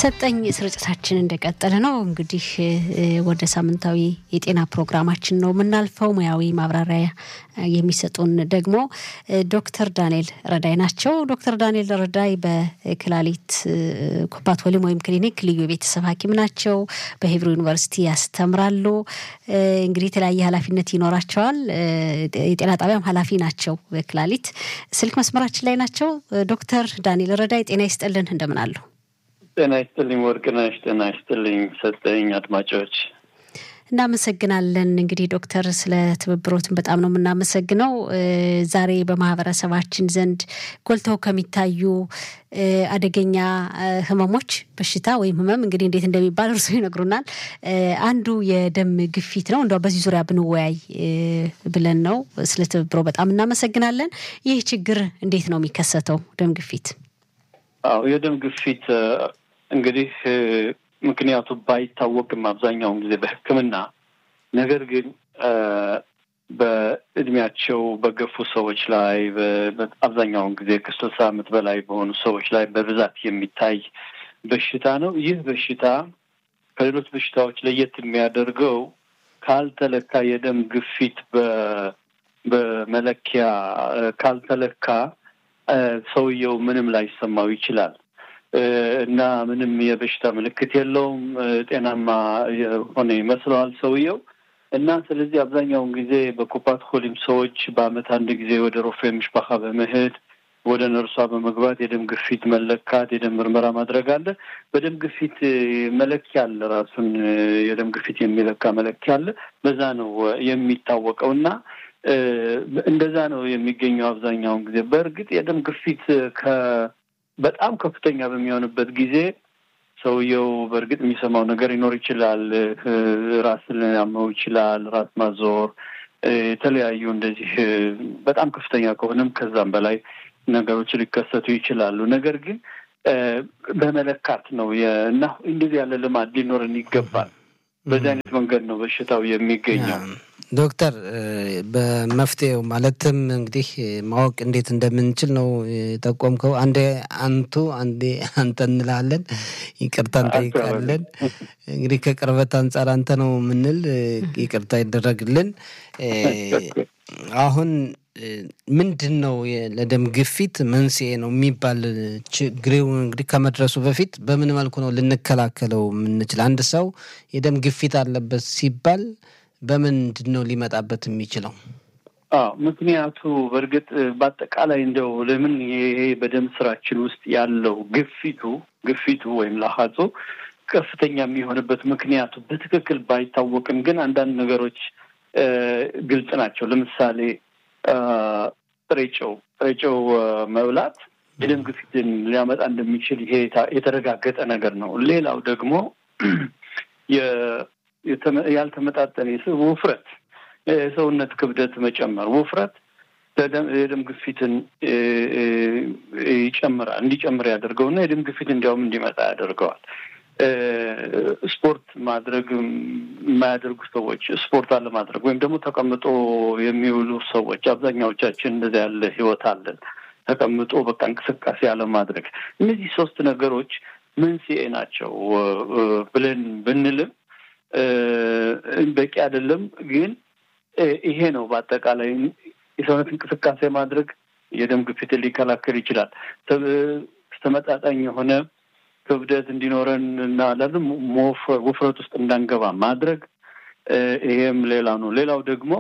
ሰጠኝ ስርጭታችን እንደቀጠለ ነው። እንግዲህ ወደ ሳምንታዊ የጤና ፕሮግራማችን ነው የምናልፈው። ሙያዊ ማብራሪያ የሚሰጡን ደግሞ ዶክተር ዳንኤል ረዳይ ናቸው። ዶክተር ዳንኤል ረዳይ በክላሊት ኩባት ወሊም ወይም ክሊኒክ ልዩ የቤተሰብ ሐኪም ናቸው። በሂብሩ ዩኒቨርሲቲ ያስተምራሉ። እንግዲህ የተለያየ ኃላፊነት ይኖራቸዋል። የጤና ጣቢያም ኃላፊ ናቸው በክላሊት። ስልክ መስመራችን ላይ ናቸው። ዶክተር ዳንኤል ረዳይ ጤና ይስጥልን፣ እንደምን አሉ? ጤና ይስጥልኝ ወርቅነሽ። ጤና ይስጥልኝ ሰጠኝ አድማጮች እናመሰግናለን። እንግዲህ ዶክተር ስለ ትብብሮትን በጣም ነው የምናመሰግነው። ዛሬ በማህበረሰባችን ዘንድ ጎልተው ከሚታዩ አደገኛ ህመሞች በሽታ ወይም ህመም እንግዲህ እንዴት እንደሚባል እርሱ ይነግሩናል። አንዱ የደም ግፊት ነው። እንደው በዚህ ዙሪያ ብንወያይ ብለን ነው። ስለ ትብብሮ በጣም እናመሰግናለን። ይህ ችግር እንዴት ነው የሚከሰተው? ደም ግፊት አዎ የደም ግፊት እንግዲህ ምክንያቱ ባይታወቅም አብዛኛውን ጊዜ በሕክምና ነገር ግን በእድሜያቸው በገፉ ሰዎች ላይ አብዛኛውን ጊዜ ከስልሳ ዓመት በላይ በሆኑ ሰዎች ላይ በብዛት የሚታይ በሽታ ነው። ይህ በሽታ ከሌሎች በሽታዎች ለየት የሚያደርገው ካልተለካ የደም ግፊት በመለኪያ ካልተለካ ሰውየው ምንም ላይሰማው ይችላል እና ምንም የበሽታ ምልክት የለውም። ጤናማ የሆነ ይመስለዋል ሰውየው እና ስለዚህ አብዛኛውን ጊዜ በኮፓት ኮሊም ሰዎች በአመት አንድ ጊዜ ወደ ሮፌ ምሽባካ በመሄድ ወደ ነርሷ በመግባት የደም ግፊት መለካት፣ የደም ምርመራ ማድረግ አለ። በደም ግፊት መለኪያ አለ፣ ራሱን የደም ግፊት የሚለካ መለኪያ አለ። በዛ ነው የሚታወቀው እና እንደዛ ነው የሚገኘው አብዛኛውን ጊዜ። በእርግጥ የደም ግፊት ከ በጣም ከፍተኛ በሚሆንበት ጊዜ ሰውየው በእርግጥ የሚሰማው ነገር ሊኖር ይችላል። ራስን ሊያመው ይችላል፣ ራስ ማዞር፣ የተለያዩ እንደዚህ በጣም ከፍተኛ ከሆነም ከዛም በላይ ነገሮች ሊከሰቱ ይችላሉ። ነገር ግን በመለካት ነው እና እንደዚህ ያለ ልማድ ሊኖረን ይገባል። በዚህ አይነት መንገድ ነው በሽታው የሚገኘው። ዶክተር በመፍትሄው ማለትም እንግዲህ ማወቅ እንዴት እንደምንችል ነው የጠቆምከው። አንዴ አንቱ አንዴ አንተ እንላለን፣ ይቅርታ እንጠይቃለን። እንግዲህ ከቅርበት አንጻር አንተ ነው የምንል፣ ይቅርታ ይደረግልን። አሁን ምንድን ነው ለደም ግፊት መንስኤ ነው የሚባል ችግሬው እንግዲህ ከመድረሱ በፊት በምን መልኩ ነው ልንከላከለው የምንችል? አንድ ሰው የደም ግፊት አለበት ሲባል በምንድን ነው ሊመጣበት የሚችለው? አዎ ምክንያቱ በእርግጥ በአጠቃላይ እንደው ለምን ይሄ በደም ስራችን ውስጥ ያለው ግፊቱ ግፊቱ ወይም ላሀጾ ከፍተኛ የሚሆንበት ምክንያቱ በትክክል ባይታወቅም ግን አንዳንድ ነገሮች ግልጽ ናቸው። ለምሳሌ ጥሬ ጨው ጥሬ ጨው መብላት የደም ግፊትን ሊያመጣ እንደሚችል ይሄ የተረጋገጠ ነገር ነው። ሌላው ደግሞ ያልተመጣጠነ ውፍረት፣ የሰውነት ክብደት መጨመር፣ ውፍረት የደም ግፊትን ይጨምራል እንዲጨምር ያደርገውና የደም ግፊት እንዲያውም እንዲመጣ ያደርገዋል። ስፖርት ማድረግ የማያደርጉ ሰዎች ስፖርት አለማድረግ ወይም ደግሞ ተቀምጦ የሚውሉ ሰዎች አብዛኛዎቻችን እንደዚያ ያለ ህይወት አለን። ተቀምጦ በቃ እንቅስቃሴ አለማድረግ እነዚህ ሶስት ነገሮች መንስኤ ናቸው ብለን ብንልም በቂ አይደለም። ግን ይሄ ነው በአጠቃላይ የሰውነት እንቅስቃሴ ማድረግ የደም ግፊትን ሊከላከል ይችላል። ተመጣጣኝ የሆነ ክብደት እንዲኖረን እና ላለም ውፍረት ውስጥ እንዳንገባ ማድረግ ይሄም ሌላ ነው። ሌላው ደግሞ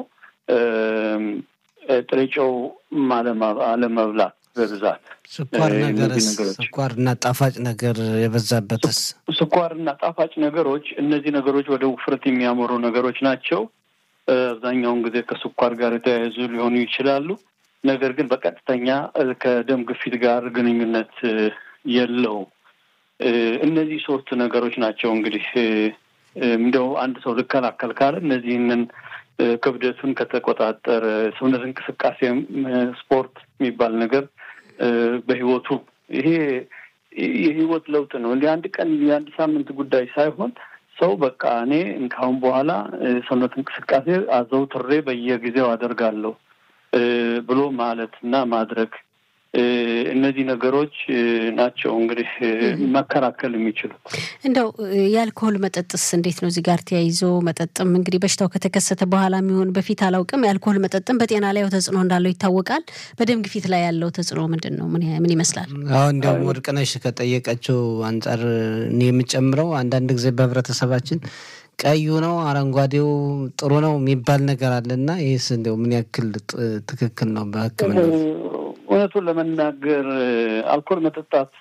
ጥሬ ጨው አለመብላት በብዛት ስኳር ነገር ስኳርና ጣፋጭ ነገር የበዛበትስ ስኳርና ጣፋጭ ነገሮች እነዚህ ነገሮች ወደ ውፍረት የሚያመሩ ነገሮች ናቸው። አብዛኛውን ጊዜ ከስኳር ጋር የተያያዙ ሊሆኑ ይችላሉ። ነገር ግን በቀጥተኛ ከደም ግፊት ጋር ግንኙነት የለውም። እነዚህ ሶስት ነገሮች ናቸው እንግዲህ እንደው አንድ ሰው ልከላከል ካለ እነዚህንን ክብደቱን ከተቆጣጠረ ሰውነት እንቅስቃሴ ስፖርት የሚባል ነገር በህይወቱ ይሄ የህይወት ለውጥ ነው። እንዲህ አንድ ቀን የአንድ ሳምንት ጉዳይ ሳይሆን ሰው በቃ እኔ ካሁን በኋላ ሰውነት እንቅስቃሴ አዘውትሬ በየጊዜው አደርጋለሁ ብሎ ማለት እና ማድረግ እነዚህ ነገሮች ናቸው እንግዲህ መከላከል የሚችሉት። እንደው የአልኮሆል መጠጥስ እንዴት ነው? እዚህ ጋር ተያይዞ መጠጥም እንግዲህ በሽታው ከተከሰተ በኋላ የሚሆን በፊት አላውቅም። የአልኮሆል መጠጥም በጤና ላይ ተጽዕኖ እንዳለው ይታወቃል። በደም ግፊት ላይ ያለው ተጽዕኖ ምንድን ነው? ምን ይመስላል? አሁን እንዲያውም ወርቅነሽ ከጠየቀችው አንጻር እኔ የምጨምረው አንዳንድ ጊዜ በህብረተሰባችን ቀዩ ነው አረንጓዴው ጥሩ ነው የሚባል ነገር አለ እና ይህስ እንዲያው ምን ያክል ትክክል ነው በሕክምና እውነቱን ለመናገር አልኮል መጠጣት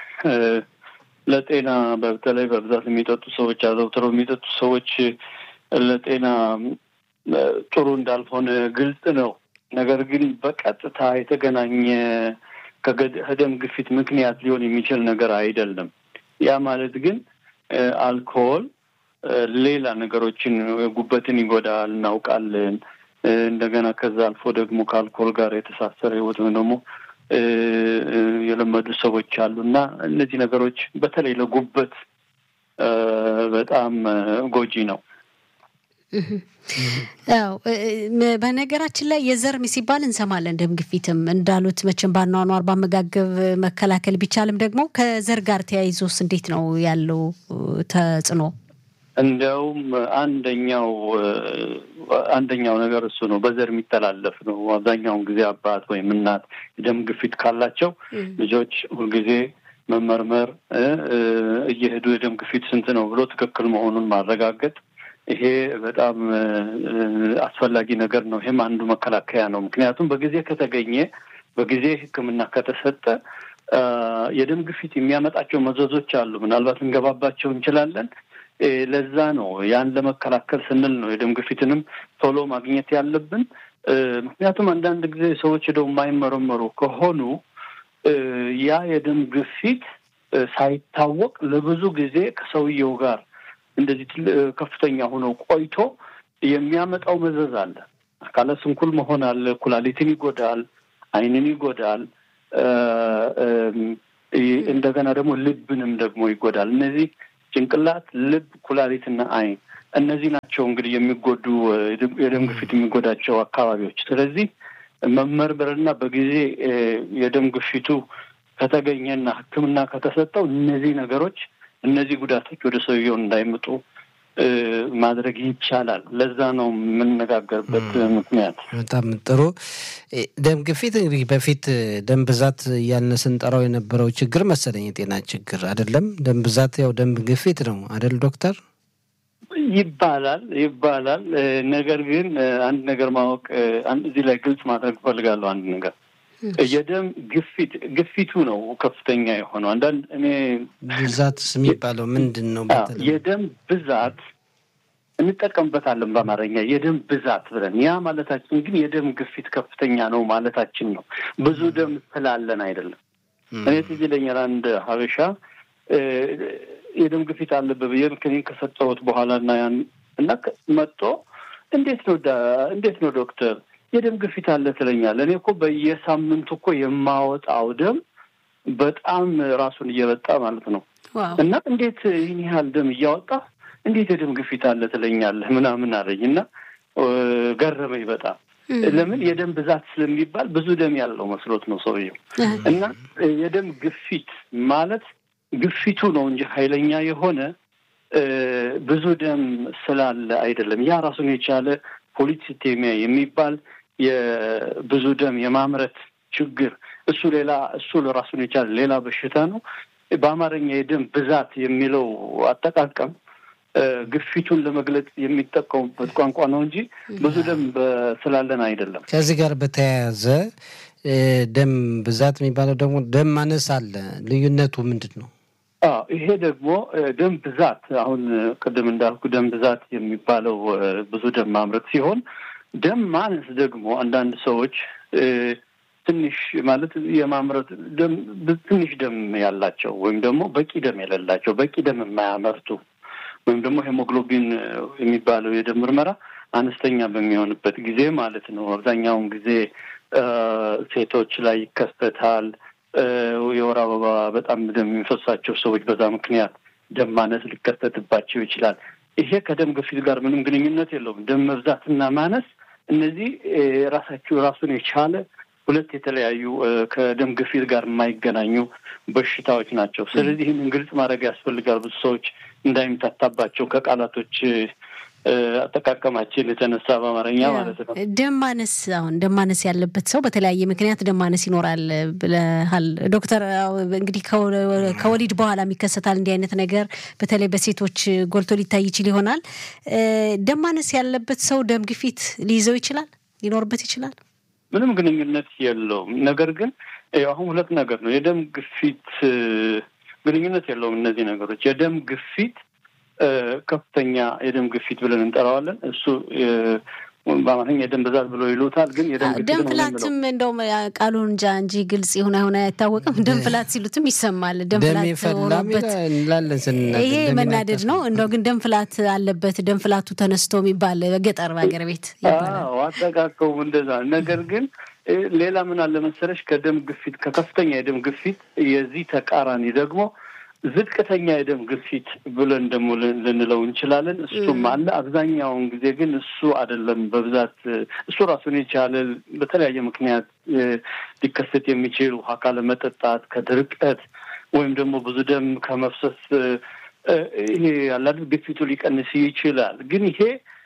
ለጤና በተለይ በብዛት የሚጠጡ ሰዎች አዘውትረው የሚጠጡ ሰዎች ለጤና ጥሩ እንዳልሆነ ግልጽ ነው። ነገር ግን በቀጥታ የተገናኘ ከደም ግፊት ምክንያት ሊሆን የሚችል ነገር አይደለም። ያ ማለት ግን አልኮል ሌላ ነገሮችን ጉበትን ይጎዳል እናውቃለን። እንደገና ከዛ አልፎ ደግሞ ከአልኮል ጋር የተሳሰረ ህይወት ወይም ደግሞ የለመዱ ሰዎች አሉ እና እነዚህ ነገሮች በተለይ ለጉበት በጣም ጎጂ ነው። ያው በነገራችን ላይ የዘር ሲባል እንሰማለን። ደም ግፊትም እንዳሉት መቼም ባኗኗር ባመጋገብ መከላከል ቢቻልም ደግሞ ከዘር ጋር ተያይዞስ እንዴት ነው ያለው ተጽዕኖ? እንዲያውም አንደኛው አንደኛው ነገር እሱ ነው። በዘር የሚተላለፍ ነው። አብዛኛውን ጊዜ አባት ወይም እናት የደም ግፊት ካላቸው ልጆች ሁልጊዜ መመርመር እየሄዱ የደም ግፊት ስንት ነው ብሎ ትክክል መሆኑን ማረጋገጥ ይሄ በጣም አስፈላጊ ነገር ነው። ይሄም አንዱ መከላከያ ነው። ምክንያቱም በጊዜ ከተገኘ በጊዜ ሕክምና ከተሰጠ የደም ግፊት የሚያመጣቸው መዘዞች አሉ። ምናልባት እንገባባቸው እንችላለን። ለዛ ነው ያን ለመከላከል ስንል ነው የደም ግፊትንም ቶሎ ማግኘት ያለብን። ምክንያቱም አንዳንድ ጊዜ ሰዎች ሄደው የማይመረመሩ ከሆኑ ያ የደም ግፊት ሳይታወቅ ለብዙ ጊዜ ከሰውየው ጋር እንደዚህ ከፍተኛ ሆኖ ቆይቶ የሚያመጣው መዘዝ አለ። አካለ ስንኩል መሆን አለ። ኩላሊትን ይጎዳል፣ ዓይንን ይጎዳል። እንደገና ደግሞ ልብንም ደግሞ ይጎዳል። እነዚህ ጭንቅላት፣ ልብ፣ ኩላሊትና ዓይን እነዚህ ናቸው እንግዲህ የሚጎዱ የደም ግፊት የሚጎዳቸው አካባቢዎች። ስለዚህ መመርመርና በጊዜ የደም ግፊቱ ከተገኘና ሕክምና ከተሰጠው እነዚህ ነገሮች እነዚህ ጉዳቶች ወደ ሰውየው እንዳይመጡ ማድረግ ይቻላል። ለዛ ነው የምነጋገርበት ምክንያት። በጣም ጥሩ። ደም ግፊት እንግዲህ በፊት ደም ብዛት እያልን ስንጠራው የነበረው ችግር መሰለኝ የጤና ችግር አይደለም። ደም ብዛት ያው ደም ግፊት ነው አይደል ዶክተር? ይባላል ይባላል። ነገር ግን አንድ ነገር ማወቅ እዚህ ላይ ግልጽ ማድረግ እፈልጋለሁ። አንድ ነገር የደም ግፊት ግፊቱ ነው ከፍተኛ የሆነው። አንዳንድ እኔ ብዛት የሚባለው ምንድን ነው? የደም ብዛት እንጠቀምበታለን በአማርኛ የደም ብዛት ብለን። ያ ማለታችን ግን የደም ግፊት ከፍተኛ ነው ማለታችን ነው። ብዙ ደም ስላለን አይደለም። እኔ ትዝ ይለኛል አንድ ሀበሻ የደም ግፊት አለበት ብዬ ክኒን ከሰጠሁት በኋላ እና ያን እና መጥቶ እንዴት ነው እንዴት ነው ዶክተር የደም ግፊት አለ ትለኛለህ። እኔ እኮ በየሳምንቱ እኮ የማወጣው ደም በጣም ራሱን እየበጣ ማለት ነው። እና እንዴት ይህን ያህል ደም እያወጣ እንዴት የደም ግፊት አለ ትለኛለህ ምናምን አለኝ እና ገረመኝ በጣም ለምን የደም ብዛት ስለሚባል ብዙ ደም ያለው መስሎት ነው ሰውየው። እና የደም ግፊት ማለት ግፊቱ ነው እንጂ ኃይለኛ የሆነ ብዙ ደም ስላለ አይደለም። ያ ራሱን የቻለ ፖሊሲቴሚያ የሚባል የብዙ ደም የማምረት ችግር እሱ ሌላ እሱ ራሱን የቻለ ሌላ በሽታ ነው። በአማርኛ የደም ብዛት የሚለው አጠቃቀም ግፊቱን ለመግለጽ የሚጠቀሙበት ቋንቋ ነው እንጂ ብዙ ደም ስላለን አይደለም። ከዚህ ጋር በተያያዘ ደም ብዛት የሚባለው ደግሞ ደም ማነስ አለ። ልዩነቱ ምንድን ነው? ይሄ ደግሞ ደም ብዛት አሁን ቅድም እንዳልኩ ደም ብዛት የሚባለው ብዙ ደም ማምረት ሲሆን ደም ማነስ ደግሞ አንዳንድ ሰዎች ትንሽ ማለት የማምረት ደም ትንሽ ደም ያላቸው ወይም ደግሞ በቂ ደም የሌላቸው በቂ ደም የማያመርቱ ወይም ደግሞ ሄሞግሎቢን የሚባለው የደም ምርመራ አነስተኛ በሚሆንበት ጊዜ ማለት ነው። አብዛኛውን ጊዜ ሴቶች ላይ ይከሰታል። የወር አበባ በጣም ደም የሚፈሳቸው ሰዎች በዛ ምክንያት ደም ማነስ ሊከሰትባቸው ይችላል። ይሄ ከደም ግፊት ጋር ምንም ግንኙነት የለውም። ደም መብዛትና ማነስ እነዚህ ራሳቸው ራሱን የቻለ ሁለት የተለያዩ ከደም ግፊት ጋር የማይገናኙ በሽታዎች ናቸው። ስለዚህ ይህንን ግልጽ ማድረግ ያስፈልጋል። ብዙ ሰዎች እንዳይምታታባቸው ከቃላቶች አጠቃቀማችን የተነሳ በአማርኛ ማለት ነው። ደም ማነስ አሁን ደም ማነስ ያለበት ሰው በተለያየ ምክንያት ደም ማነስ ይኖራል ብለሃል ዶክተር። እንግዲህ ከወሊድ በኋላ ይከሰታል እንዲህ አይነት ነገር በተለይ በሴቶች ጎልቶ ሊታይ ይችል ይሆናል። ደም ማነስ ያለበት ሰው ደም ግፊት ሊይዘው ይችላል፣ ሊኖርበት ይችላል። ምንም ግንኙነት የለውም። ነገር ግን አሁን ሁለት ነገር ነው። የደም ግፊት ግንኙነት የለውም። እነዚህ ነገሮች የደም ግፊት ከፍተኛ የደም ግፊት ብለን እንጠራዋለን። እሱ በአማርኛ የደም ብዛት ብሎ ይሉታል። ግን የደም ግፊት ደም ፍላትም እንደውም ቃሉን እንጃ እንጂ ግልጽ የሆነ ሆነ አይታወቅም። ደም ፍላት ሲሉትም ይሰማል። ደም ፍላት ሆኖበት ይሄ መናደድ ነው። እንደው ግን ደም ፍላት አለበት ደም ፍላቱ ተነስቶ የሚባል በገጠር በሀገር ቤት ይባላል። አጠቃቀሙ እንደዛ። ነገር ግን ሌላ ምን አለ መሰለሽ ከደም ግፊት ከከፍተኛ የደም ግፊት የዚህ ተቃራኒ ደግሞ ዝቅተኛ የደም ግፊት ብለን ደግሞ ልንለው እንችላለን። እሱም አለ። አብዛኛውን ጊዜ ግን እሱ አይደለም በብዛት እሱ ራሱን የቻለ በተለያየ ምክንያት ሊከሰት የሚችል ውሃ ካለመጠጣት፣ ከድርቀት ወይም ደግሞ ብዙ ደም ከመፍሰስ ይሄ ያላል ግፊቱ ሊቀንስ ይችላል። ግን ይሄ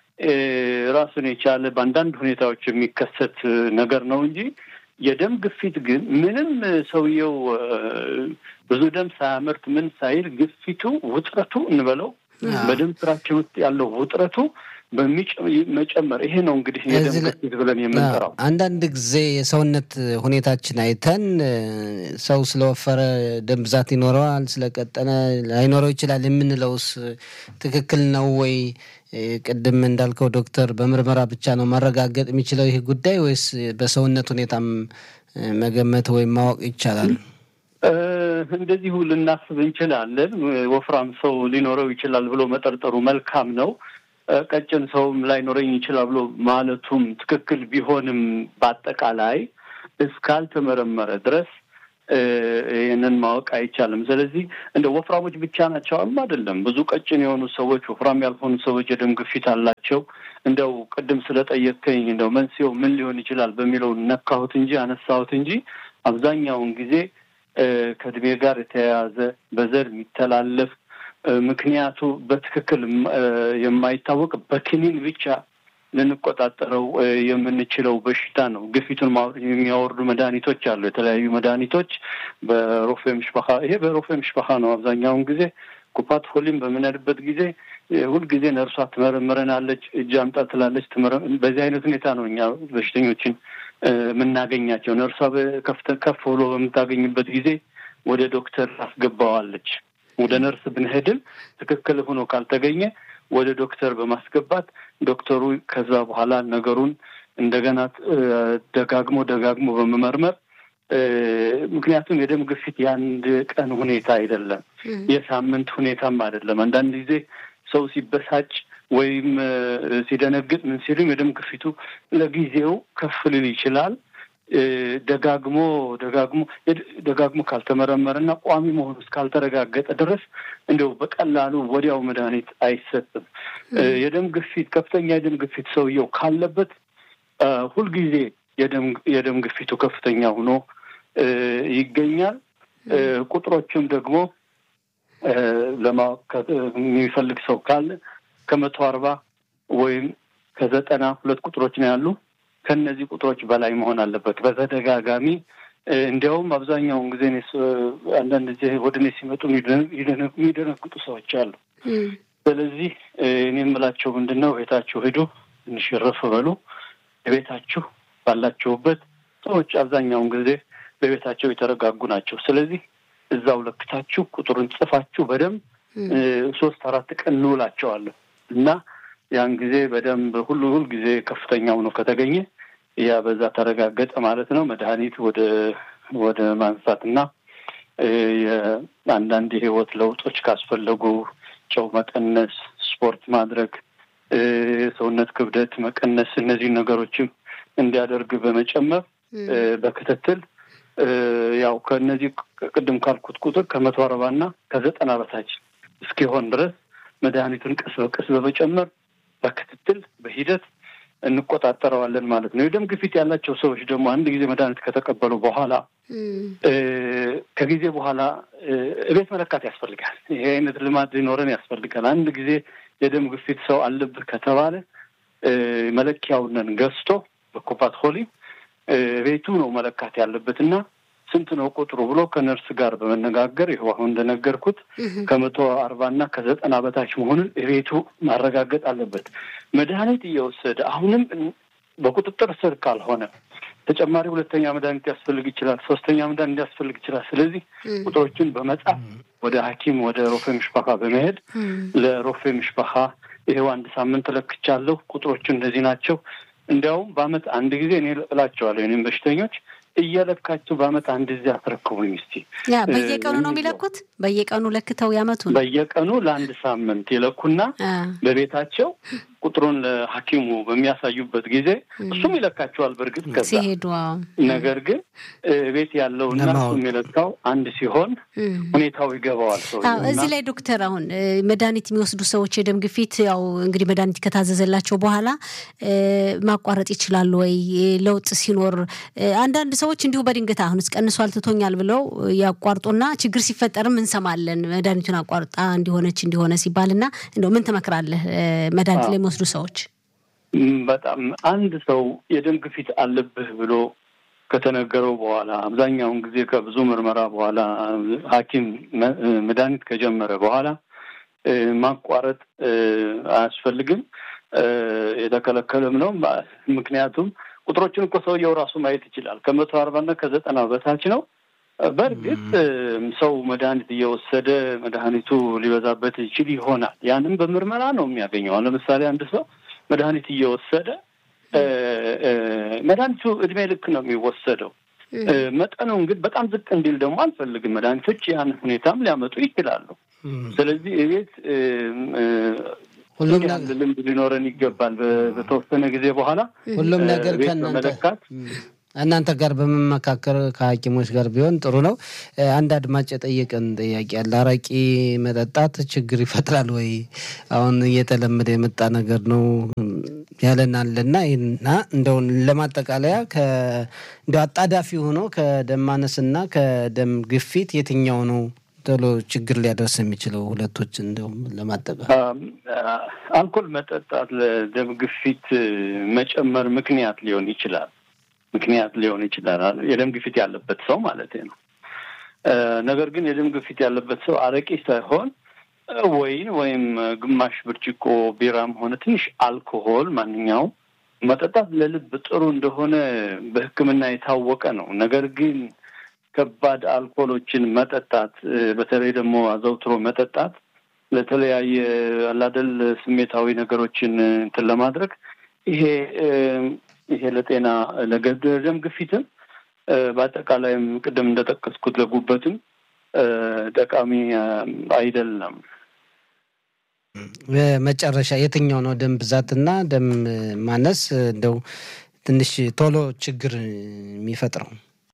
ራሱን የቻለ በአንዳንድ ሁኔታዎች የሚከሰት ነገር ነው እንጂ የደም ግፊት ግን ምንም ሰውየው ብዙ ደም ሳያመርት ምን ሳይል ግፊቱ ውጥረቱ እንበለው በደም ስራችን ውስጥ ያለው ውጥረቱ በሚመጨመር ይሄ ነው እንግዲህ የደም ግፊት ብለን የምንጠራው። አንዳንድ ጊዜ የሰውነት ሁኔታችን አይተን ሰው ስለወፈረ ደም ብዛት ይኖረዋል፣ ስለቀጠነ ላይኖረው ይችላል የምንለውስ ትክክል ነው ወይ? ቅድም እንዳልከው ዶክተር በምርመራ ብቻ ነው ማረጋገጥ የሚችለው ይህ ጉዳይ ወይስ በሰውነት ሁኔታም መገመት ወይም ማወቅ ይቻላል? እንደዚሁ ልናስብ እንችላለን። ወፍራም ሰው ሊኖረው ይችላል ብሎ መጠርጠሩ መልካም ነው። ቀጭን ሰውም ላይኖረኝ ይችላል ብሎ ማለቱም ትክክል ቢሆንም በአጠቃላይ እስካልተመረመረ ድረስ ይህንን ማወቅ አይቻልም። ስለዚህ እንደ ወፍራሞች ብቻ ናቸውም አይደለም። ብዙ ቀጭን የሆኑ ሰዎች፣ ወፍራም ያልሆኑ ሰዎች የደም ግፊት አላቸው። እንደው ቅድም ስለጠየቅከኝ እንደው መንስኤው ምን ሊሆን ይችላል በሚለው ነካሁት እንጂ አነሳሁት እንጂ አብዛኛውን ጊዜ ከእድሜ ጋር የተያያዘ በዘር የሚተላለፍ ምክንያቱ በትክክል የማይታወቅ በክኒን ብቻ ልንቆጣጠረው የምንችለው በሽታ ነው። ግፊቱን የሚያወርዱ መድኃኒቶች አሉ። የተለያዩ መድኃኒቶች በሮፌ ምሽበካ ይሄ በሮፌ ምሽበካ ነው። አብዛኛውን ጊዜ ኩፓት ሆሊም በምንሄድበት ጊዜ ሁልጊዜ ነርሷ ትመረምረናለች፣ እጅ አምጣ ትላለች። በዚህ አይነት ሁኔታ ነው እኛ በሽተኞችን የምናገኛቸው። ነርሷ ከፍ ብሎ በምታገኝበት ጊዜ ወደ ዶክተር አስገባዋለች። ወደ ነርስ ብንሄድም ትክክል ሆኖ ካልተገኘ ወደ ዶክተር በማስገባት ዶክተሩ ከዛ በኋላ ነገሩን እንደገና ደጋግሞ ደጋግሞ በመመርመር ምክንያቱም የደም ግፊት የአንድ ቀን ሁኔታ አይደለም፣ የሳምንት ሁኔታም አይደለም። አንዳንድ ጊዜ ሰው ሲበሳጭ ወይም ሲደነግጥ ምን ሲልም የደም ግፊቱ ለጊዜው ከፍ ሊል ይችላል። ደጋግሞ ደጋግሞ ደጋግሞ ካልተመረመረና ቋሚ መሆኑ እስካልተረጋገጠ ድረስ እንደው በቀላሉ ወዲያው መድኃኒት አይሰጥም። የደም ግፊት ከፍተኛ የደም ግፊት ሰውየው ካለበት ሁልጊዜ የደም ግፊቱ ከፍተኛ ሆኖ ይገኛል። ቁጥሮችም ደግሞ ለማወቅ የሚፈልግ ሰው ካለ ከመቶ አርባ ወይም ከዘጠና ሁለት ቁጥሮች ነው ያሉ ከእነዚህ ቁጥሮች በላይ መሆን አለበት በተደጋጋሚ እንዲያውም አብዛኛውን ጊዜ አንዳንድ ጊዜ ወደ እኔ ሲመጡ የሚደነግጡ ሰዎች አሉ። ስለዚህ እኔ የምላቸው ምንድን ነው ቤታችሁ ሂዱ፣ ትንሽ ረፍ በሉ። ቤታችሁ ባላችሁበት ሰዎች አብዛኛውን ጊዜ በቤታቸው የተረጋጉ ናቸው። ስለዚህ እዛው ለክታችሁ ቁጥሩን ጽፋችሁ በደንብ ሶስት አራት ቀን እንውላቸዋለን እና ያን ጊዜ በደንብ ሁሉ ሁል ጊዜ ከፍተኛ ሆኖ ከተገኘ ያ በዛ ተረጋገጠ ማለት ነው። መድኃኒት ወደ ወደ ማንሳት እና አንዳንድ የህይወት ለውጦች ካስፈለጉ ጨው መቀነስ፣ ስፖርት ማድረግ፣ ሰውነት ክብደት መቀነስ እነዚህ ነገሮችም እንዲያደርግ በመጨመር በክትትል ያው ከእነዚህ ቅድም ካልኩት ቁጥር ከመቶ አርባ እና ከዘጠና በታች እስኪሆን ድረስ መድኃኒቱን ቀስ በቀስ በመጨመር በክትትል በሂደት እንቆጣጠረዋለን ማለት ነው። የደም ግፊት ያላቸው ሰዎች ደግሞ አንድ ጊዜ መድኃኒት ከተቀበሉ በኋላ ከጊዜ በኋላ እቤት መለካት ያስፈልጋል። ይሄ አይነት ልማድ ሊኖረን ያስፈልጋል። አንድ ጊዜ የደም ግፊት ሰው አለብህ ከተባለ መለኪያውንን ገዝቶ በኮፓት ሆሊ ቤቱ ነው መለካት ያለበት እና ስንት ነው ቁጥሩ ብሎ ከነርስ ጋር በመነጋገር ይኸው አሁን እንደነገርኩት ከመቶ አርባ እና ከዘጠና በታች መሆኑን ቤቱ ማረጋገጥ አለበት። መድኃኒት እየወሰደ አሁንም በቁጥጥር ስር ካልሆነ ተጨማሪ ሁለተኛ መድኃኒት ያስፈልግ ይችላል፣ ሶስተኛ መድኃኒት ሊያስፈልግ ይችላል። ስለዚህ ቁጥሮችን በመጻፍ ወደ ሐኪም ወደ ሮፌ ምሽባካ በመሄድ ለሮፌ ምሽባካ ይሄው አንድ ሳምንት ለክቻለሁ፣ ቁጥሮቹ እንደዚህ ናቸው። እንዲያውም በአመት አንድ ጊዜ እኔ እላቸዋለሁ እኔም በሽተኞች እየለካችሁ በአመት አንድ ጊዜ አስረክቡኝ እስቲ። ያ በየቀኑ ነው የሚለኩት? በየቀኑ ለክተው ያመቱ ነው? በየቀኑ ለአንድ ሳምንት ይለኩና በቤታቸው ቁጥሩን ለሐኪሙ በሚያሳዩበት ጊዜ እሱም ይለካቸዋል። በእርግጥ ከዛ ሲሄዱ ነገር ግን ቤት ያለውና እሱ የሚለካው አንድ ሲሆን ሁኔታው ይገባዋል ሰው። እዚህ ላይ ዶክተር፣ አሁን መድኃኒት የሚወስዱ ሰዎች የደም ግፊት ያው እንግዲህ መድኃኒት ከታዘዘላቸው በኋላ ማቋረጥ ይችላሉ ወይ? ለውጥ ሲኖር አንዳንድ ሰዎች እንዲሁ በድንገት አሁን ቀንሷል ትቶኛል ብለው ያቋርጡና ችግር ሲፈጠርም እንሰማለን። መድኃኒቱን አቋርጣ እንዲሆነች እንዲሆነ ሲባልና እንደው ምን ትመክራለህ መድኃኒት ላይ የሚወስዱ ሰዎች? በጣም አንድ ሰው የደም ግፊት አለብህ ብሎ ከተነገረው በኋላ አብዛኛውን ጊዜ ከብዙ ምርመራ በኋላ ሐኪም መድኃኒት ከጀመረ በኋላ ማቋረጥ አያስፈልግም። የተከለከለም ነው። ምክንያቱም ቁጥሮችን እኮ ሰውየው ራሱ ማየት ይችላል። ከመቶ አርባና ከዘጠና በታች ነው። በእርግጥ ሰው መድኃኒት እየወሰደ መድኃኒቱ ሊበዛበት ይችል ይሆናል። ያንም በምርመራ ነው የሚያገኘው። ለምሳሌ አንድ ሰው መድኃኒት እየወሰደ መድኃኒቱ እድሜ ልክ ነው የሚወሰደው። መጠኑን ግን በጣም ዝቅ እንዲል ደግሞ አንፈልግም። መድኃኒቶች ያን ሁኔታም ሊያመጡ ይችላሉ። ስለዚህ እቤት ሁሉም ልምድ ሊኖረን ይገባል። በተወሰነ ጊዜ በኋላ ሁሉም ነገር ከመለካት እናንተ ጋር በመመካከር ከሐኪሞች ጋር ቢሆን ጥሩ ነው። አንድ አድማጭ የጠየቀን ጥያቄ አለ። አረቂ መጠጣት ችግር ይፈጥራል ወይ? አሁን እየተለመደ የመጣ ነገር ነው ያለን አለና ይህና እንደው ለማጠቃለያ እንደ አጣዳፊ ሆኖ ከደም ማነስና ከደም ግፊት የትኛው ነው ቶሎ ችግር ሊያደርስ የሚችለው? ሁለቶች እንደውም ለማጠቃለል አልኮል መጠጣት ለደም ግፊት መጨመር ምክንያት ሊሆን ይችላል ምክንያት ሊሆን ይችላል። የደም ግፊት ያለበት ሰው ማለት ነው። ነገር ግን የደም ግፊት ያለበት ሰው አረቄ ሳይሆን ወይን ወይም ግማሽ ብርጭቆ ቢራም ሆነ ትንሽ አልኮሆል ማንኛውም መጠጣት ለልብ ጥሩ እንደሆነ በሕክምና የታወቀ ነው። ነገር ግን ከባድ አልኮሎችን መጠጣት በተለይ ደግሞ አዘውትሮ መጠጣት ለተለያየ አላደል ስሜታዊ ነገሮችን እንትን ለማድረግ ይሄ ይሄ ለጤና ለደም ግፊትም በአጠቃላይም ቅድም እንደጠቀስኩት ለጉበትም ጠቃሚ አይደለም። በመጨረሻ የትኛው ነው ደም ብዛትና ደም ማነስ እንደው ትንሽ ቶሎ ችግር የሚፈጥረው?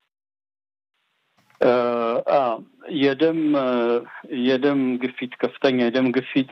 የደም የደም ግፊት ከፍተኛ የደም ግፊት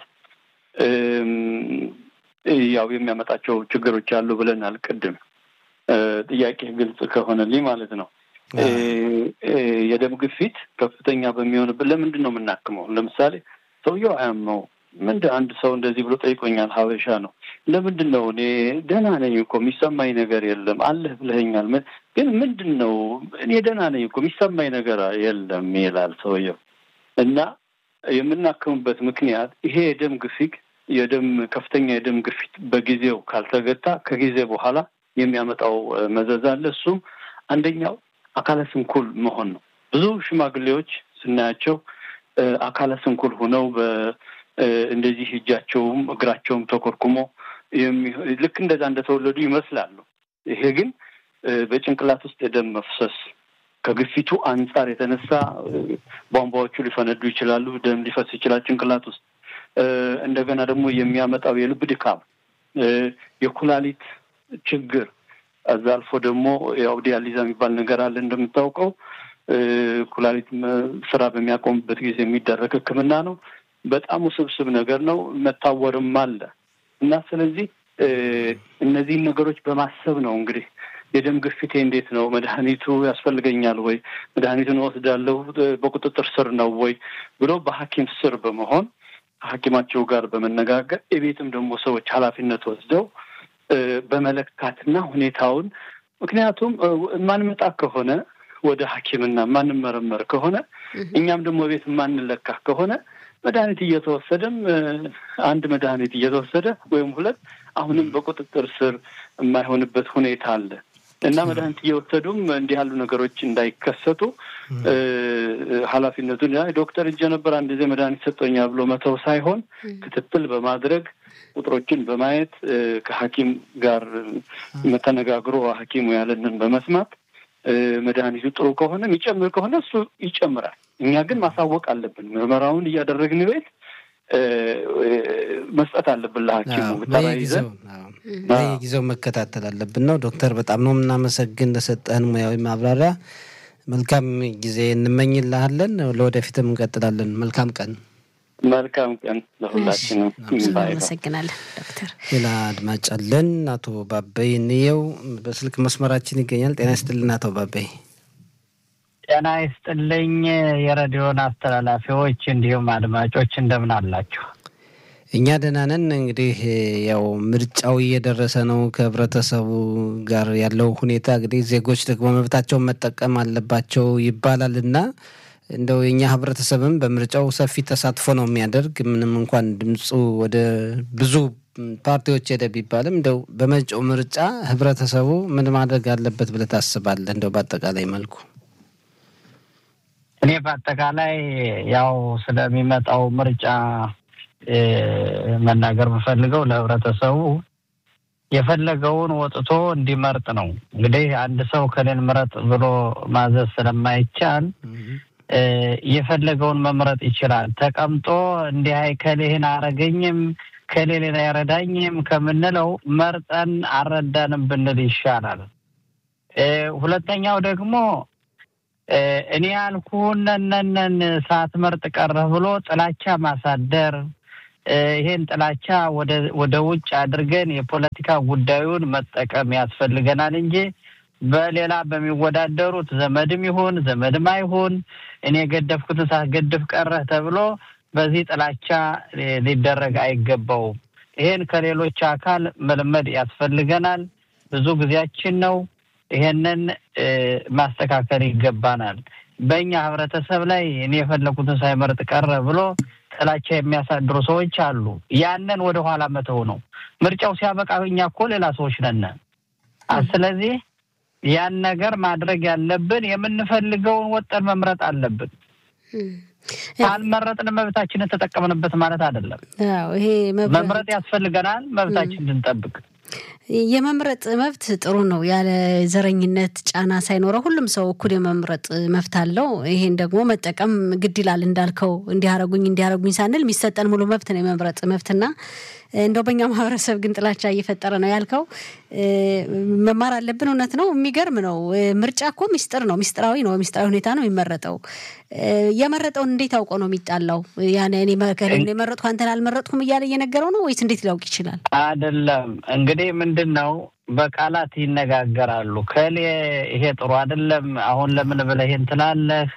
ያው የሚያመጣቸው ችግሮች አሉ ብለናል ቅድም ጥያቄ ግልጽ ከሆነልኝ ማለት ነው። የደም ግፊት ከፍተኛ በሚሆንበት ለምንድን ነው የምናክመው? ለምሳሌ ሰውየው አያመው ምንድን አንድ ሰው እንደዚህ ብሎ ጠይቆኛል። ሀበሻ ነው። ለምንድን ነው እኔ ደህና ነኝ እኮ የሚሰማኝ ነገር የለም አለህ ብለኸኛል፣ ግን ምንድን ነው እኔ ደህና ነኝ እኮ የሚሰማኝ ነገር የለም ይላል ሰውየው። እና የምናክምበት ምክንያት ይሄ የደም ግፊት የደም ከፍተኛ የደም ግፊት በጊዜው ካልተገታ ከጊዜ በኋላ የሚያመጣው መዘዝ አለ። እሱም አንደኛው አካለ ስንኩል መሆን ነው። ብዙ ሽማግሌዎች ስናያቸው አካለ ስንኩል ሆነው እንደዚህ እጃቸውም እግራቸውም ተኮርኩሞ ልክ እንደዛ እንደተወለዱ ይመስላሉ። ይሄ ግን በጭንቅላት ውስጥ የደም መፍሰስ ከግፊቱ አንጻር የተነሳ ቧንቧዎቹ ሊፈነዱ ይችላሉ። ደም ሊፈስ ይችላል ጭንቅላት ውስጥ እንደገና ደግሞ የሚያመጣው የልብ ድካም፣ የኩላሊት ችግር እዛ አልፎ ደግሞ ያው ዲያሊዛ የሚባል ነገር አለ እንደምታውቀው ኩላሊት ስራ በሚያቆምበት ጊዜ የሚደረግ ሕክምና ነው። በጣም ውስብስብ ነገር ነው። መታወርም አለ እና ስለዚህ እነዚህን ነገሮች በማሰብ ነው እንግዲህ የደም ግፊቴ እንዴት ነው? መድኃኒቱ ያስፈልገኛል ወይ? መድኃኒቱን እወስዳለሁ በቁጥጥር ስር ነው ወይ ብሎ በሐኪም ስር በመሆን ከሐኪማቸው ጋር በመነጋገር የቤትም ደግሞ ሰዎች ኃላፊነት ወስደው በመለካትና ሁኔታውን ምክንያቱም የማንመጣ ከሆነ ወደ ሐኪምና የማንመረመር ከሆነ እኛም ደግሞ ቤት የማንለካ ከሆነ መድኃኒት እየተወሰደም አንድ መድኃኒት እየተወሰደ ወይም ሁለት አሁንም በቁጥጥር ስር የማይሆንበት ሁኔታ አለ እና መድኃኒት እየወሰዱም እንዲህ ያሉ ነገሮች እንዳይከሰቱ ኃላፊነቱን ዶክተር እጀ ነበር አንድ ጊዜ መድኃኒት ሰጠኛ ብሎ መተው ሳይሆን ክትትል በማድረግ ቁጥሮችን በማየት ከሐኪም ጋር ተነጋግሮ ሐኪሙ ያለንን በመስማት መድኃኒቱ ጥሩ ከሆነ የሚጨምር ከሆነ እሱ ይጨምራል። እኛ ግን ማሳወቅ አለብን። ምርመራውን እያደረግን ቤት መስጠት አለብን ለሐኪሙ ተራይዘን በየጊዜው መከታተል አለብን ነው። ዶክተር በጣም ነው የምናመሰግን ለሰጠህን ሙያዊ ማብራሪያ። መልካም ጊዜ እንመኝልሃለን። ለወደፊትም እንቀጥላለን። መልካም ቀን። መልካም ቀን ለሁላችንም። እናመሰግናለን ዶክተር። ሌላ አድማጭ አለን። አቶ ባበይ እንየው በስልክ መስመራችን ይገኛል። ጤና ይስጥልን አቶ ባበይ። ጤና ይስጥልኝ የሬዲዮን አስተላላፊዎች እንዲሁም አድማጮች እንደምን አላችሁ? እኛ ደህና ነን። እንግዲህ ያው ምርጫው እየደረሰ ነው። ከህብረተሰቡ ጋር ያለው ሁኔታ እንግዲህ ዜጎች ደግሞ መብታቸውን መጠቀም አለባቸው ይባላል እና እንደው የኛ ህብረተሰብም በምርጫው ሰፊ ተሳትፎ ነው የሚያደርግ ምንም እንኳን ድምፁ ወደ ብዙ ፓርቲዎች ሄደ ቢባልም እንደው በመጪው ምርጫ ህብረተሰቡ ምን ማድረግ አለበት ብለህ ታስባለህ? እንደው በአጠቃላይ መልኩ እኔ በአጠቃላይ ያው ስለሚመጣው ምርጫ መናገር የምፈልገው ለህብረተሰቡ የፈለገውን ወጥቶ እንዲመርጥ ነው። እንግዲህ አንድ ሰው ከሌን ምረጥ ብሎ ማዘዝ ስለማይቻል የፈለገውን መምረጥ ይችላል። ተቀምጦ እንዲህ አይ ከሌህን አረገኝም ከሌሌን አይረዳኝም ከምንለው መርጠን አልረዳንም ብንል ይሻላል። ሁለተኛው ደግሞ እኔ ያልኩህነነን ሳትመርጥ ቀረህ ብሎ ጥላቻ ማሳደር ይሄን ጥላቻ ወደ ውጭ አድርገን የፖለቲካ ጉዳዩን መጠቀም ያስፈልገናል እንጂ በሌላ በሚወዳደሩት ዘመድም ይሁን ዘመድም አይሁን እኔ የገደፍኩትን ሳትገድፍ ቀረህ ተብሎ በዚህ ጥላቻ ሊደረግ አይገባውም። ይሄን ከሌሎች አካል መልመድ ያስፈልገናል። ብዙ ጊዜያችን ነው። ይሄንን ማስተካከል ይገባናል። በእኛ ህብረተሰብ ላይ እኔ የፈለኩትን ሳይመርጥ ቀረ ብሎ ጥላቻ የሚያሳድሩ ሰዎች አሉ። ያንን ወደ ኋላ መተው ነው። ምርጫው ሲያበቃ እኛ እኮ ሌላ ሰዎች ነን። ስለዚህ ያን ነገር ማድረግ ያለብን የምንፈልገውን ወጠን መምረጥ አለብን። ካልመረጥን መብታችንን ተጠቀምንበት ማለት አይደለም። ይሄ መምረጥ ያስፈልገናል፣ መብታችን እንድንጠብቅ የመምረጥ መብት ጥሩ ነው። ያለ ዘረኝነት ጫና ሳይኖረው ሁሉም ሰው እኩል የመምረጥ መብት አለው። ይሄን ደግሞ መጠቀም ግድ ይላል። እንዳልከው እንዲያረጉኝ እንዲያረጉኝ ሳንል የሚሰጠን ሙሉ መብት ነው የመምረጥ መብትና እንደው በእኛ ማህበረሰብ ግን ጥላቻ እየፈጠረ ነው ያልከው መማር አለብን። እውነት ነው። የሚገርም ነው። ምርጫ እኮ ሚስጥር ነው፣ ሚስጥራዊ ነው። ሚስጥራዊ ሁኔታ ነው የሚመረጠው። የመረጠውን እንዴት አውቆ ነው የሚጣላው? ያን እኔ የመረጥኩ አንተን አልመረጥኩም እያለ እየነገረው ነው ወይስ እንዴት ሊያውቅ ይችላል? አይደለም እንግዲህ ምንድን ነው በቃላት ይነጋገራሉ። ከሌ ይሄ ጥሩ አይደለም፣ አሁን ለምን ብለህ ይሄን ትላለህ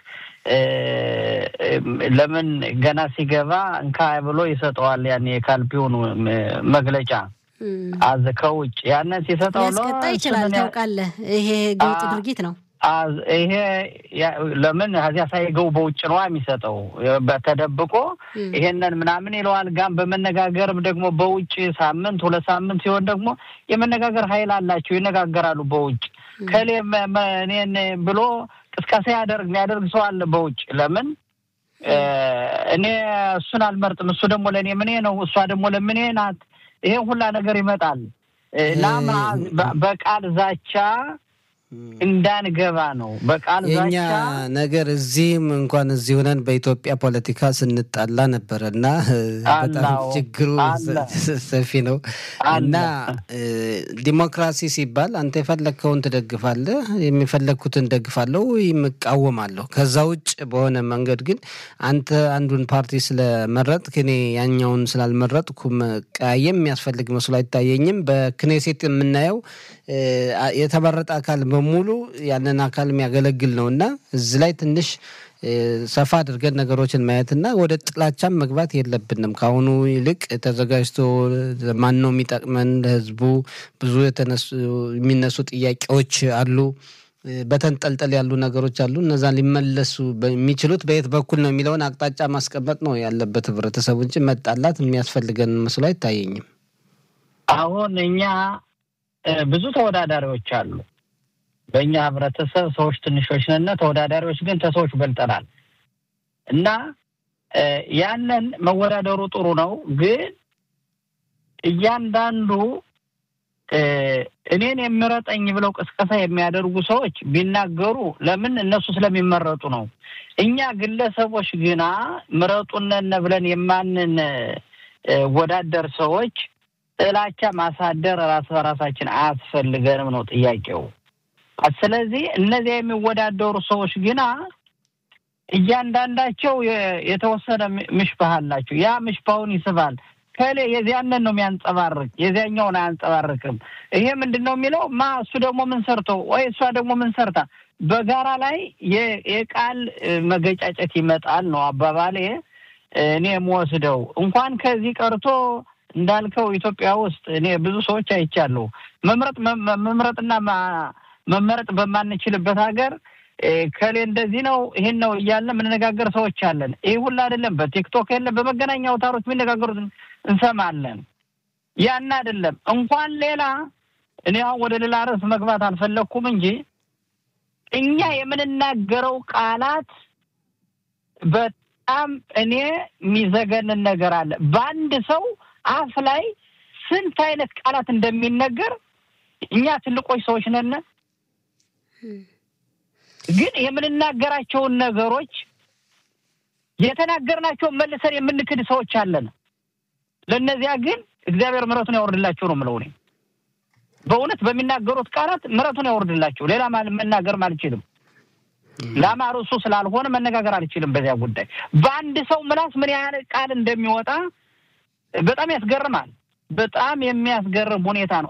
ለምን ገና ሲገባ እንካ ብሎ ይሰጠዋል። ያን የካልፒውን መግለጫ አዝ ከውጭ ያንን ሲሰጠው ሊያስቀጣ ይችላል። ታውቃለህ፣ ይሄ ገውጥ ድርጊት ነው። ይሄ ለምን ከዚያ ሳይገው በውጭ ነዋ የሚሰጠው ተደብቆ ይሄንን ምናምን ይለዋል። ጋም በመነጋገርም ደግሞ በውጭ ሳምንት ሁለት ሳምንት ሲሆን ደግሞ የመነጋገር ኃይል አላቸው፣ ይነጋገራሉ በውጭ ከሌ እኔን ብሎ ቅስቀሳ ያደርግ የሚያደርግ ሰው አለ በውጭ ለምን እኔ እሱን አልመርጥም፣ እሱ ደግሞ ለእኔ ምኔ ነው፣ እሷ ደግሞ ለምኔ ናት። ይሄን ሁላ ነገር ይመጣል። ላም በቃል ዛቻ እንዳንገባ ነው። በቃል የኛ ዛቻ ነገር እዚህም እንኳን እዚህ ሆነን በኢትዮጵያ ፖለቲካ ስንጣላ ነበረ እና በጣም አላው፣ ችግሩ አለ። ሰፊ ነው አለ። እና እ፣ ዲሞክራሲ ሲባል አንተ የፈለግከውን ትደግፋለህ፣ የሚፈለግኩትን ደግፋለሁ ወይም እቃወማለሁ። ከዛ ውጭ በሆነ መንገድ ግን አንተ አንዱን ፓርቲ ስለመረጥክ እኔ ያኛውን ስላልመረጥኩ መቀያየም የሚያስፈልግ መስሎ አይታየኝም። በክኔሴት የምናየው እ፣ የተመረጠ አካል በሙሉ ያንን አካል የሚያገለግል ነው እና እዚህ ላይ ትንሽ እ፣ ሰፋ አድርገን ነገሮችን ማየትና ወደ ጥላቻም መግባት የለብንም። ከአሁኑ ይልቅ ተዘጋጅቶ ማን ነው የሚጠቅመን ለህዝቡ ብዙ የተነሱ የሚነሱ ጥያቄዎች አሉ። እ፣ በተንጠልጠል ያሉ ነገሮች አሉ። እነዛን ሊመለሱ የሚችሉት በየት በኩል ነው የሚለውን አቅጣጫ ማስቀመጥ ነው ያለበት ህብረተሰቡ እንጂ መጣላት የሚያስፈልገን መስሎ አይታየኝም። አሁን እኛ እ፣ ብዙ ተወዳዳሪዎች አሉ። በእኛ ህብረተሰብ ሰዎች ትንሾች ነን፣ ተወዳዳሪዎች ግን ከሰዎች በልጠናል እና እ፣ ያንን መወዳደሩ ጥሩ ነው። ግን እያንዳንዱ እ፣ እኔን የሚረጠኝ ብለው ቅስቀሳ የሚያደርጉ ሰዎች ቢናገሩ ለምን እነሱ ስለሚመረጡ ነው። እኛ ግለሰቦች ግና ምረጡነን ብለን የማንን እ፣ ወዳደር ሰዎች ጥላቻ ማሳደር ራስ በራሳችን አያስፈልገንም ነው ጥያቄው። ስለዚህ እነዚያ የሚወዳደሩ ሰዎች ግና እያንዳንዳቸው የ- የተወሰነ ም- ምሽባህ አላቸው። ያ ምሽባውን ይስባል። ከሌ የዚያንን ነው የሚያንጸባርቅ፣ የዚያኛውን አያንጸባርቅም። ይሄ ምንድን ነው የሚለው ማ እሱ ደግሞ ምን ሰርቶ ወይ እሷ ደግሞ ምን ሰርታ በጋራ ላይ የ- የቃል እ፣ መገጫጨት ይመጣል ነው አባባሌ። እኔ የምወስደው እንኳን ከዚህ ቀርቶ እንዳልከው ኢትዮጵያ ውስጥ እኔ ብዙ ሰዎች አይቻለሁ። መምረጥ መ- መምረጥና ማ- መመረጥ በማንችልበት ሀገር እ፣ ከሌ እንደዚህ ነው ይሄን ነው እያለን የምንነጋገር ሰዎች አለን። ይህ ሁላ አይደለም። በቲክቶክ የለም በመገናኛ አውታሮች የሚነጋገሩት እንሰማለን። ያን አይደለም እንኳን ሌላ እኔ አሁን ወደ ሌላ ርዕስ መግባት አልፈለግኩም እንጂ እኛ የምንናገረው ቃላት በጣም እኔ የሚዘገንን ነገር አለ። በአንድ ሰው አፍ ላይ ስንት አይነት ቃላት እንደሚነገር እኛ ትልቆች ሰዎች ነን፣ ግን የምንናገራቸውን ነገሮች የተናገርናቸውን መልሰን የምንክድ ሰዎች አለን። ለእነዚያ ግን እግዚአብሔር ምሕረቱን ያወርድላቸው ነው የምለው እኔ። በእውነት በሚናገሩት ቃላት ምሕረቱን ያወርድላቸው። ሌላ ማል- መናገርም አልችልም። ላማ ርዕሱ ስላልሆነ መነጋገር አልችልም በዚያ ጉዳይ። በአንድ ሰው ምላስ ምን ያህል ቃል እንደሚወጣ በጣም ያስገርማል። በጣም የሚያስገርም ሁኔታ ነው።